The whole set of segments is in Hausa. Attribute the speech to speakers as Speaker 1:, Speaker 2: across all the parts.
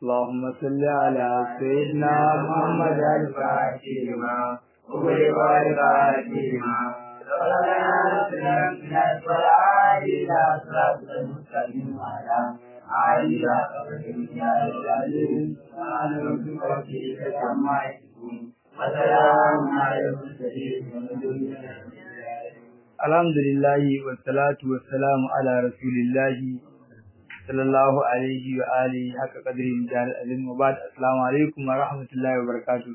Speaker 1: اللهم صل على سيدنا محمد الفاتح لما أغلق والفاتح لما Alhamdulillahi wa salatu wa salamu ala rasulillahi sallallahu alaihi wa alihi haka qadrin jar azim wa ba'd assalamu alaikum wa rahmatullahi wa barakatuh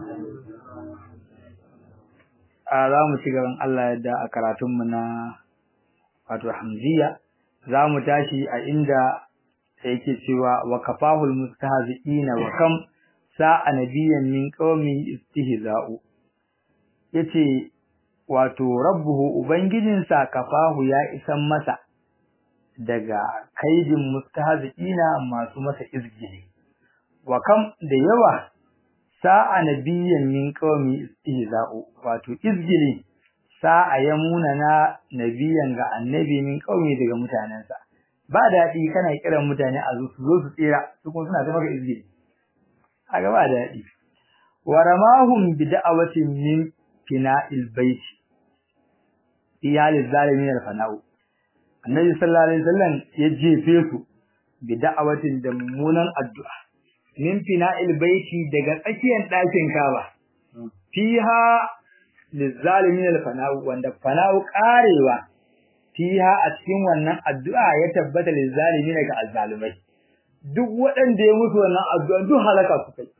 Speaker 1: a za mu ci gaban Allah yadda a karatun mu na wato hamziya za mu tashi a inda yake cewa wa kafahul mustahzi'ina wa kam sa'a nabiyyan min qaumi istihza'u yace wato rabbuhu ubangijinsa kafahu ya isan masa daga kaidin mustahzi'ina masu masa izgili wa kam da yawa sa'a nabiyyan min qaumi istihza'u wato izgili sa'a ya munana nabiyan ga annabi min qaumi daga mutanensa ba daɗi kana kiran mutane a zo su zo su tsira su kuma suna ta maka izgili aga ba daɗi wa ramahum bi da'awatin min fina'il bait iyalil zalimin al-fana'u annabi sallallahu alaihi wasallam ya jefe su bi da'awatin da mummunan addu'a min fina'il baiti daga tsakiyar ɗakin Kaaba fiha lizalimin al-fana'u wanda fana'u karewa fiha a cikin wannan addu'a ya tabbata lizalimin ga azzalimai duk waɗanda ya mutu wannan addu'a duk halaka su kai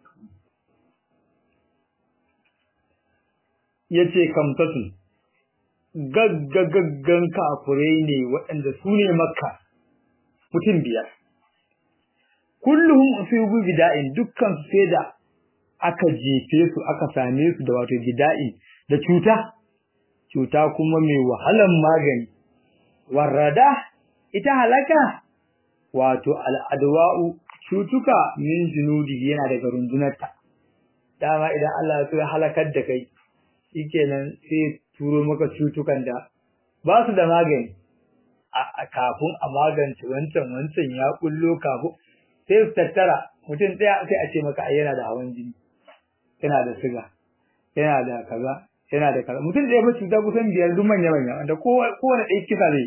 Speaker 1: yace kamtatu gaggagaggan kafurai ne waɗanda su ne makka mutum biyar kulluhum usibu bida'in dukkan su sai da aka jefe su aka same su da wato bida'in da cuta cuta kuma mai wahalan magani warrada ita halaka wato al'adwa'u cutuka min junudi yana daga rundunarta dama idan Allah ya so ya halakar da kai shikenan sai turo maka cutukan da ba su da magani a kafin a magance wancan wancan ya kullo kafin sai su tattara mutum ɗaya sai a ce maka ai yana da hawan jini yana da siga yana da kaza yana da kaza mutum ɗaya ba cuta kusan biyar duk manya manya wanda kowane ɗaya kisa zai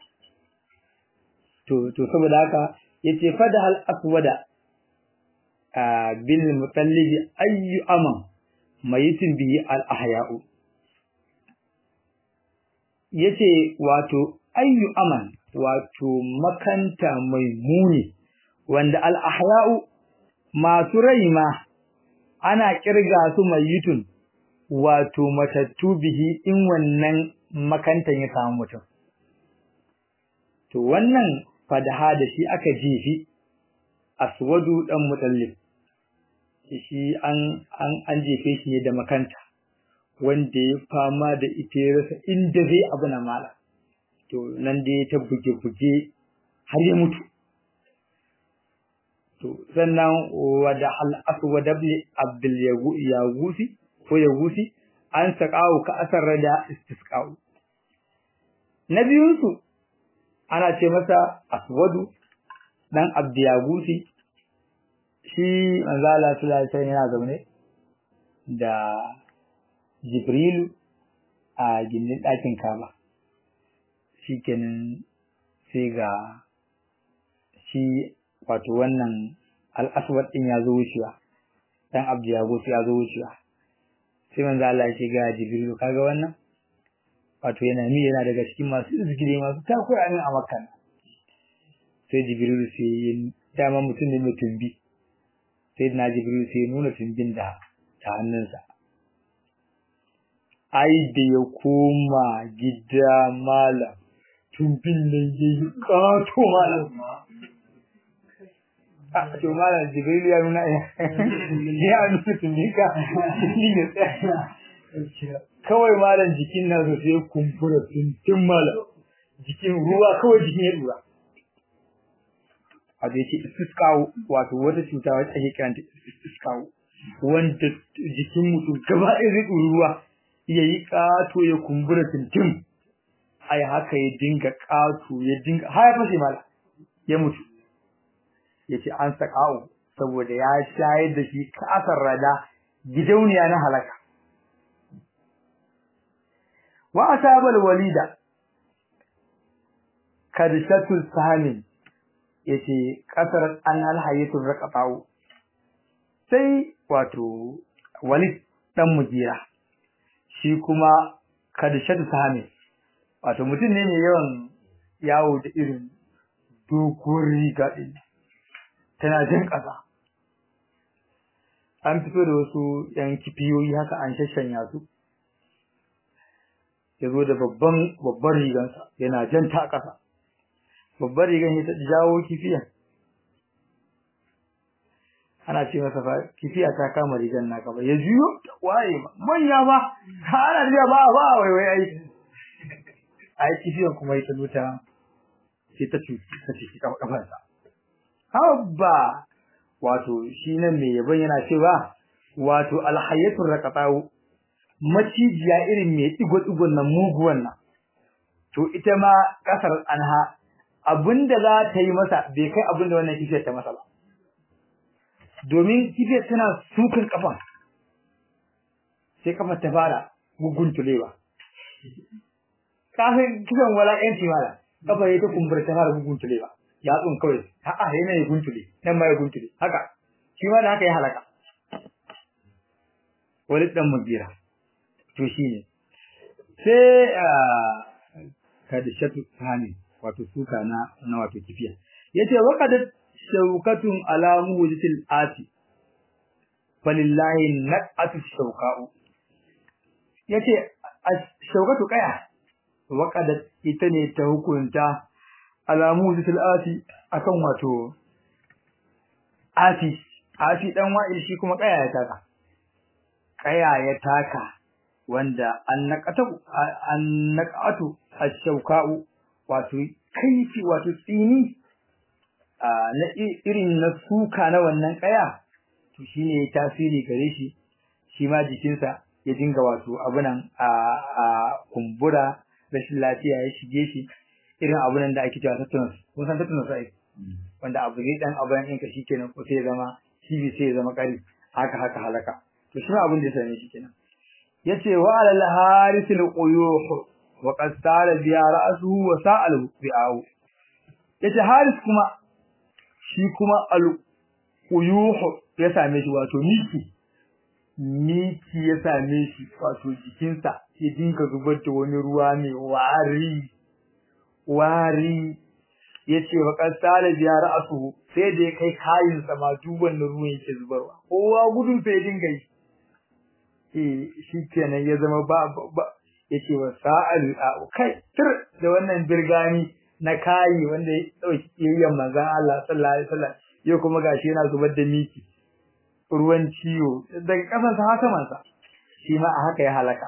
Speaker 1: to to saboda haka yace fada hal aswada bil mutallibi ayyu aman mayitin bihi al ahya'u yace wato ayyu aman wato makanta mai muni wanda al ahya'u masu rai ma ana kirga su mayitun wato matattu bihi in wannan makantan ya samu mutum to wannan fadaha da shi aka jefi aswadu dan mutallif shi an an an jefe shi ne da makanta wanda ya fama da ita ya rasa inda zai abu na mala to nan da ya ta buge buge har ya mutu to sannan wada al aswad ibn abdul yagusi ko yagusi an saqawo ka asar da istisqa'u na biyun su ana ce masa aswadu dan abdiyagusi shi manzo Allah sallallahu alaihi wasallam yana zaune da Jibrilu a gindin ɗakin Kaba shikenan sai ga shi wato wannan al-aswad din ya zo wucewa dan abdiyagusi ya zo wucewa sai manzo Allah ya ce ga Jibrilu kaga wannan wato yana mi yana daga cikin masu izgire masu takura min a makka sai jibril sai ya dama mutum ne mai tumbi sai na jibril sai ya nuna tumbin da ta hannunsa ai da ya koma gida malam tumbin nan ya yi ƙato malam a to malam jibril ya nuna ya nuna tumbin ka ni ne tsaya kawai malam jikin nan su sai kumbura tuntun malam jikin ruwa kawai jikin ya dura a da yake iskawo wato wata cuta wacce ake kiranta iskawo wanda jikin mutum gaba ɗaya zai ɗuri ruwa ya yi ƙato ya kumbura tuntun ai haka ya dinga ƙato ya dinga har ya fashe mala ya mutu ya ce an saƙa'u saboda ya shayar da shi kasar rada gidauniya na halaka wa asabal walida kadishatul sahamin yace kasar an alhayatul raqatau sai wato walid dan mujira shi kuma kadishatul sahamin wato mutum ne mai yawan yawo da irin doguwar riga din tana jin ƙasa an fito da wasu yan kifiyoyi haka an shashanya su ya zo da babban babban rigansa yana jan ta ƙasa babban rigan ya ta jawo kifiya ana ce masa fa kifiya ta kama rigan naka ba ya juyo waye ba manya ba ana da ba ba wai wai ai ai kifiyan kuma ita zuta sai ta ci ta ci kafarsa habba wato shi nan mai yabon yana cewa wato alhayatul raqatau macijiya irin mai digo-digon nan muguwan nan to ita ma kasar anha abinda za ta yi masa bai kai abinda wannan kifiyar ta masa ba domin kifiyar tana sukan kafan sai kafar ta fara guguntulewa kafin kisan wala yanci mala kafa ya ta kumbura ta fara guguntulewa yatsun kawai a'a yana ya guntule nan ma ya guntule haka shi ma da haka ya halaka wani dan mujira to shine sai kadishatu hani wato suka na na wato kifiya yace waqad shawkatun ala mujitil ati falillahi naqatu shawqa'u yace shawkatu kaya waqad ita ne ta hukunta alamu zitul ati akan wato ati ati dan wa'il shi kuma kaya ya taka kaya ya taka wanda an naqata an naqatu ash-shawka'u wato kaifi wato tsini na irin na suka na wannan kaya to shine tasiri gare shi shi ma jikinsa ya dinga wato abunan a kumbura rashin lafiya ya shige shi irin abunan da ake cewa tetanus kun san tetanus ai wanda abu ne dan abunan ɗinka shikenan ko sai ya zama cibi sai ya zama kari haka haka halaka to shi abin da ya same shi kenan yace wa alal harisil quyuh wa qad sala bi ra'suhu wa sa'al bi'ahu yace haris kuma shi kuma al quyuh ya same shi wato miki miki ya same shi wato jikinsa ya dinka zubar da wani ruwa mai wari wari yace wa qasala biya ra'su sai da ya kai kayin sa ma duban da ruwan yake zubarwa kowa gudun sai dinga yi eh shikenan ya zama ba ba yace wa sa'al kai tir da wannan birgani na kayi wanda ya dauki yayyan manzon Allah sallallahu alaihi wasallam yau kuma gashi yana zubar da miki ruwan ciwo daga kasan sa haka mansa shi ma a haka ya halaka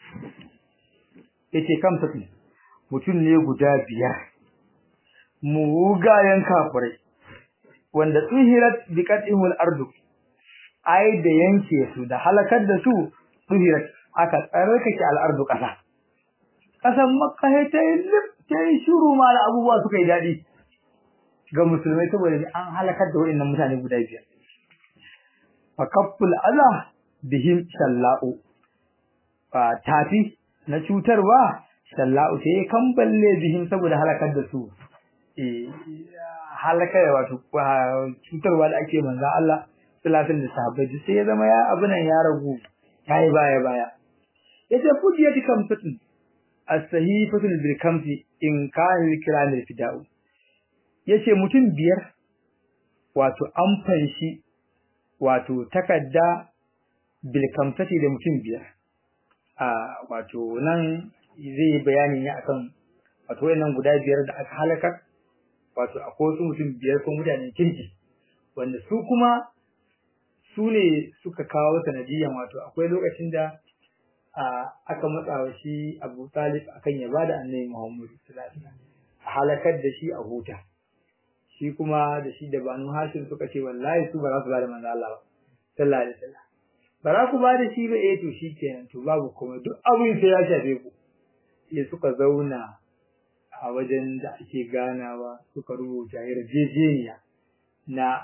Speaker 1: yace kam tafi mutum ne guda biyar mugayen kafirai wanda tsuhirat bi qat'ihul ardu ai da yanke su da halakar da su tsuhirat aka tsarkake al'ardu kasa kasan makka sai ta yi ta yi shuru ma da abubuwa suka yi dadi ga musulmai saboda an halakar da waɗannan mutane guda biyar fa kafful ala bihim shalla'u fa tafi na cutarwa sallahu sai kan balle bihin saboda halakar da su eh halakar wato cutarwa da ake manzo Allah salatin da sahabbai sai ya zama ya abunan ya ragu yayi baya baya yace fujiyati kamsatin as-sahifatul bil kamsi in kana likramil fida'u yace mutum biyar wato an fanshi wato takadda bil kamsati da mutum biyar a wato nan zai bayani ne akan wato wayannan guda biyar da aka halaka wato akwai wasu mutum biyar ko mutanen kirki wanda su kuma su ne suka kawo sanadiyan wato akwai lokacin da aka matsa wa shi Abu Talib akan ya bada Annabi Muhammad sallallahu alaihi wasallam a halakar da shi a huta shi kuma da shi da Banu Hashim suka ce wallahi su ba za su bada manzo Allah ba sallallahu alaihi wasallam ba za ku bada shi ba eh to shikenan to babu komai duk abin sai ya shafe ku sai suka zauna a wajen da ake ganawa suka rubuta yarjejeniya na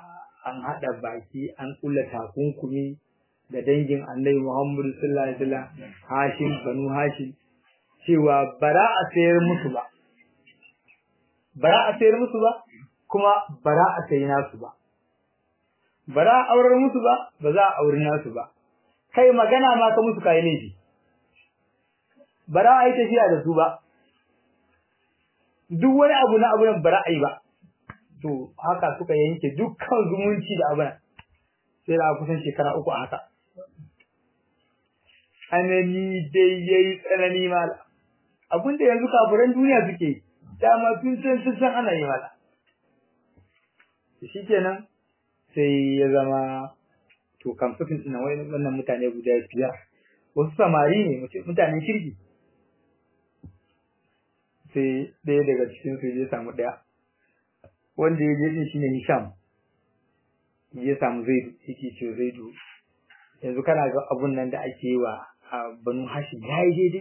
Speaker 1: an haɗa baki an ƙulla takunkumi da dangin annabi Muhammadu sallallahu alaihi wasallam Hashim banu Hashim cewa bara a sayar musu ba bara a sayar musu ba kuma bara a sayi nasu ba bara a aurar musu ba ba za a auri nasu ba kai magana ma ka musu kai laifi bara a yi tafiya da su ba duk wani abu na abu nan bara a yi ba to haka suka yanke dukkan zumunci da abin sai da kusan shekara uku a haka tsanani dai yayi tsanani mala abin da yanzu kafiran duniya suke dama tun san sun san ana yi mala shikenan sai ya zama to kamfatin ɗin wannan mutane guda biyar wasu samari ne mutanen kirki sai ɗaya daga cikin su ya samu ɗaya wanda ya je din shine Hisham ya samu Zaidu yake ce Zaidu yanzu kana ga abun nan da ake yi wa Banu Hashim yayi daidai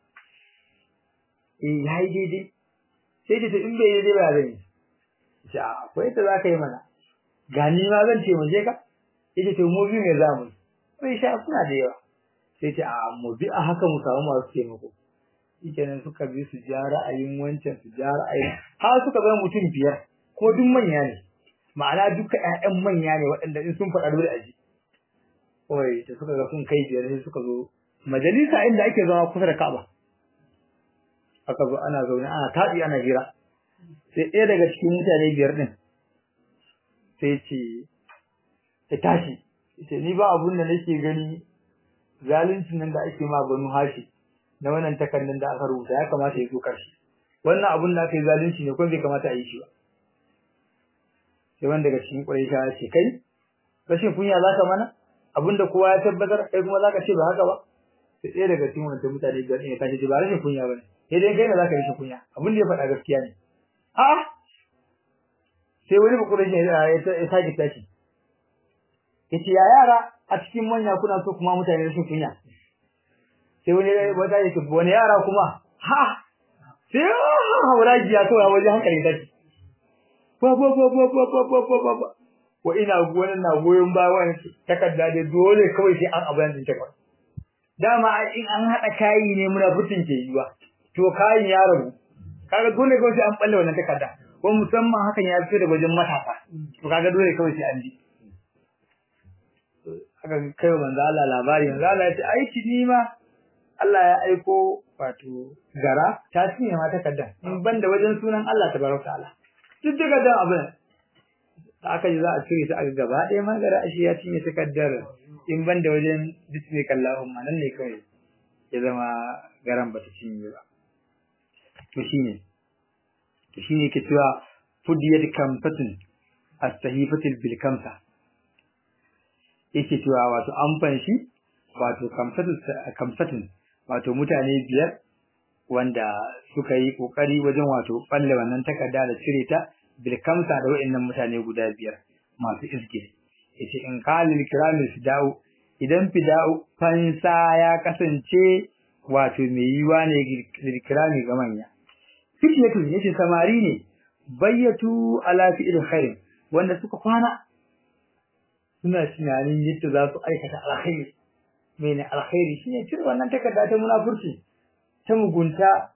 Speaker 1: eh yayi daidai sai da in bai daidai ba zan yi ce akwai ta zaka yi mana gani ma zan ce mu je ka yace to mu biyu ne za mu sai sha kuna da yawa sai ce a mu bi a haka mu samu masu taimako shikenan suka bi su ja ra'ayin wancan su ja ra'ayin har suka zama mutum biyar ko duk manya ne ma'ana duka ƴaƴan manya ne waɗanda in sun faɗa dole a ji oi da suka ga sun kai biyar sai suka zo majalisa inda ake zama kusa da Ka'aba aka zo ana zaune ana taɗi ana hira sai ɗaya daga cikin mutane biyar ɗin sai ce ya tashi ce ni ba abun da nake gani zaluncin nan da ake ma banu hashi na wannan takardun da aka rubuta ya kamata ya zo karshe wannan abun da aka yi zalunci ne ko bai kamata a yi shi ba sai wanda daga cikin Quraisha ya ce kai rashin kunya zaka mana abinda kowa ya tabbatar kai kuma zaka ce ba haka ba sai ɗaya daga cikin wannan mutane biyar ne ya tashi ba rashin kunya bane sai dai kai ne zaka rashin kunya abin da ya faɗa gaskiya ne a sai wani ba Quraisha ya sake tashi yace ya yara a cikin manya kuna so kuma mutane rashin kunya sai wani wata yake wani yara kuma ha sai hauraji ya kawo wajen hankali tashi ba ba ba ba ba ba ba ba ba ba wa ina gonan na goyon bayan takarda da dole kawai sai an abin din takarda dama in an hada kayi ne muna fitin ke yiwa to kayin ya rabu kaga dole kawai sai an balle wannan takarda ko musamman hakan ya fito daga wajen matasa to kaga dole kawai sai an ji haka kai manzo Allah labari manzo Allah ya ce aiki ni ma Allah ya aiko wato gara ta cinye ma takarda in banda wajen sunan Allah tabaraka ta'ala duk daga dan abin da aka ji za a cire ta a gaba ɗaya ma gara ashe ya cinye takardar in ban da wajen bismika Allahumma nan ne kawai ya zama garan ba ta cinye ba to shine to shine ke cewa fudiyat kamfatun as-sahifatil bil kamsa yake cewa wato an fanshi wato kamfatun kamfatun wato mutane biyar wanda suka yi kokari wajen wato balle wannan takarda da cire ta bil kamsa da wayannan mutane guda biyar masu iske yace in kalil kiramil fida'u idan fida'u fansa ya kasance wato mai yiwa ne lil kirami ga manya fitiyatu yace samari ne bayyatu ala fi'il khair wanda suka kwana suna tunanin yadda za su aikata alkhairi mene alkhairi shine cire wannan takarda ta munafurci ta mugunta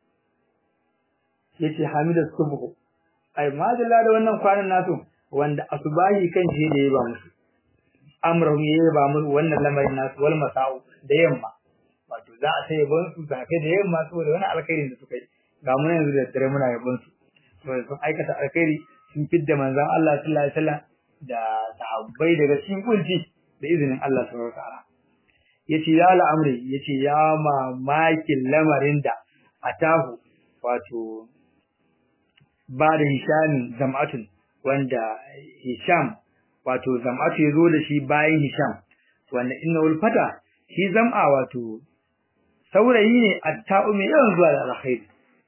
Speaker 1: yace Hamida subhu ai madalla da wannan kwanan nasu wanda asubahi kan je da yaba musu amrahum yaba musu wannan lamarin nasu wal masau da yamma wato za a sai yabon su safe da yamma saboda wani alkhairin da suka yi ga mu yanzu da dare muna yabon su saboda sun aikata alkhairi sun fidda manzon Allah sallallahu alaihi wasallam da sahabbai daga cikin kunci da izinin Allah subhanahu wa ta'ala yace ya al'amri yace ya mamakin lamarin da atahu wato ba da Hisham zam'atun wanda Hisham wato zam'atu ya zo da shi bayan Hisham wanda inna ulfata shi zam'a wato saurayi ne atta'u mai yawan zuwa da alkhairi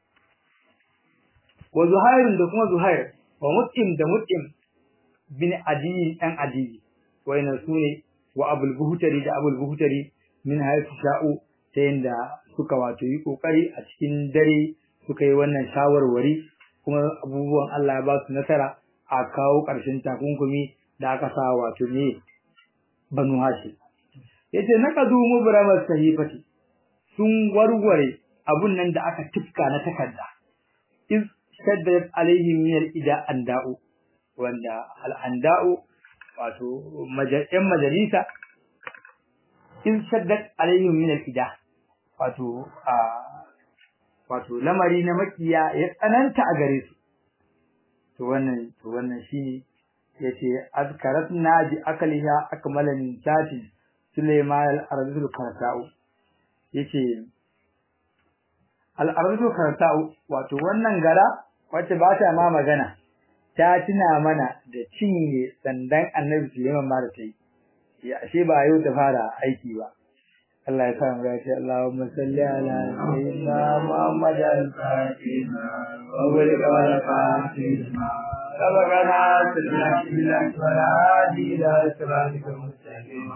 Speaker 1: wa zuhairun da kuma zuhair wa mut'im da mut'im bin adi dan adi wayannan sune wa abul buhtari da abul buhtari min haifu sha'u ta yanda suka wato yi kokari a cikin dare suka yi wannan shawarwari kuma abubuwan Allah ya ba su nasara a kawo ƙarshen takunkumi da aka sa wato ne banu hashim yace naqadu mubramat sahifati sun warware abun nan da aka tifka na takarda iz shaddat alaihim min al-ida anda'u wanda al-anda'u wato yan majalisa iz shaddat alaihim min al-ida wato a wato lamari na makiya ya tsananta a gare su to wannan to wannan shine yace azkaratna bi akaliha akmalan sati Sulaiman al-Arzul Karsa'u yace al-Arzul Karsa'u wato wannan gara wacce ba ta ma magana ta tuna mana da cinye sandan Annabi Sulaiman ma da ta yi ya ashe ba yau ta fara aiki ba Allah ya sa mu gashi Allahumma salli ala sayyidina Muhammad al-Fatih wa barika ala Fatih سبقنا سبحانه الله ولا هادي إلى صراطك المستقيم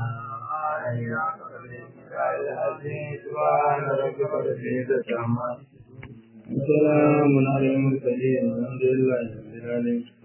Speaker 1: سبحان ربك رب العزة عما سلام على المرسلين الحمد لله رب العالمين